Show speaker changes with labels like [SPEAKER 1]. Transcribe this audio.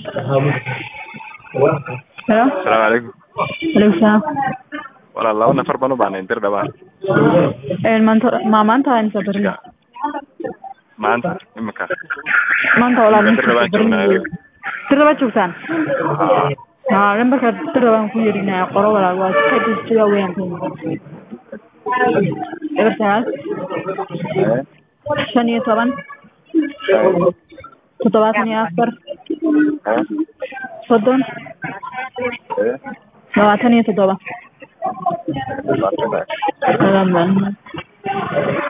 [SPEAKER 1] Hello?
[SPEAKER 2] asalaamu calaykum
[SPEAKER 1] Alaikum salaam.
[SPEAKER 2] walaal laba nafar baan u baahnay dir dhawaan
[SPEAKER 1] Een maanta ma maanta waa imisa beri?
[SPEAKER 2] maanta imika
[SPEAKER 1] Maanta walaal
[SPEAKER 2] Dir dhawaan joognaa
[SPEAKER 1] Tiraba joogtaan?
[SPEAKER 2] Haa.
[SPEAKER 1] Haa, lambarka tirabaan ku yeerinaya qoro walaal waa ka jirta weeyaan. Eber sagaal
[SPEAKER 2] Eh,
[SPEAKER 1] shan iyo toban toddobaatan iyo afar
[SPEAKER 2] eh,
[SPEAKER 1] soddon
[SPEAKER 2] eh,
[SPEAKER 1] labaatan iyo toddoba.
[SPEAKER 2] labaatan.
[SPEAKER 1] Salaam.